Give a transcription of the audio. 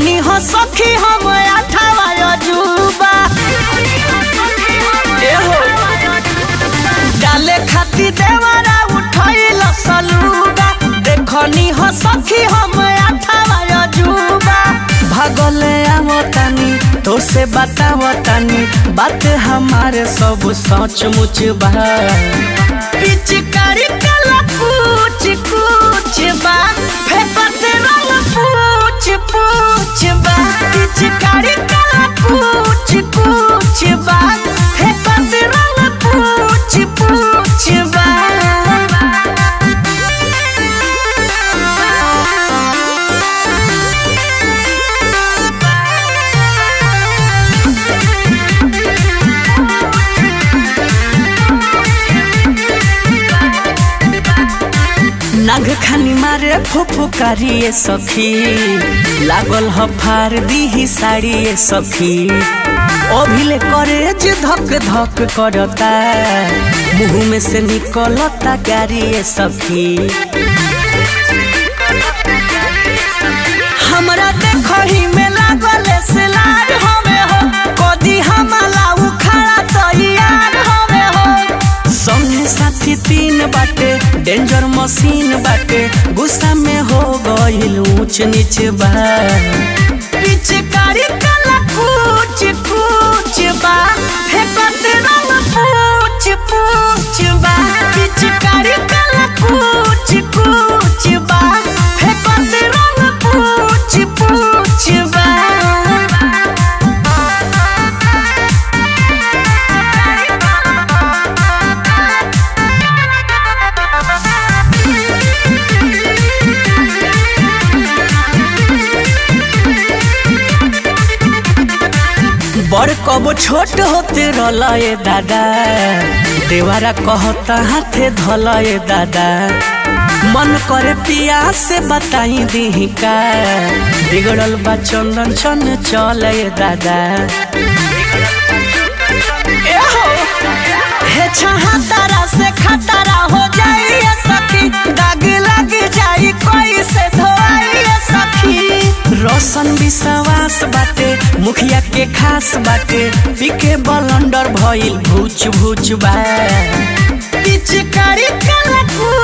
देखनी हो सखी हम अठावा अजूबा एहो डाले खाती देवरा उठैल सलूगा देखनी हो सखी हम अठावा अजूबा भगले आवतानी तो से बतावतानी बात हमारे सब सच मुच बा पिचकारी कला पूछ कुछ बा फेंकत रंग पूछ पूछ बा पिचकारी कला पूछ कुछ बा फेंकत रंग पूछ पूछ बा नाग खानी मारे फुफुकारिए सखी लागल ह फार दीही साड़िए सखी अभिले करे जे धक धक करता मुंह में से निकलता गारिए सखी हमरा देखही में लागल सिलार हमे हो कदी हमला उखाड़ा तैयार हमे हो संगे साथी तीन बाटे डेंजर मशीन बाटे गुस्सा में हो गइल ऊंच नीच बा पिचकारी कला कुछ कुछ बा फेंकत रंग पूछ पूछ बा पिचकारी कला कुछ कुछ बा फेंकत रंग पूछ पूछ बा बड़ कब छोट होते रलए दादा देवारा कहता हाथे धलए दादा मन करे पिया से बताई दी का बिगड़ल बा चंदन चन चले दादा एहो, हे छहा तारा से खतरा हो जाई सखी दाग लग जाई कोई से धोई सखी रोशन विश्वास बाटे मुखिया के खास बाटे पीके बलंडर भइल भूच भूच बा पिचकारी कला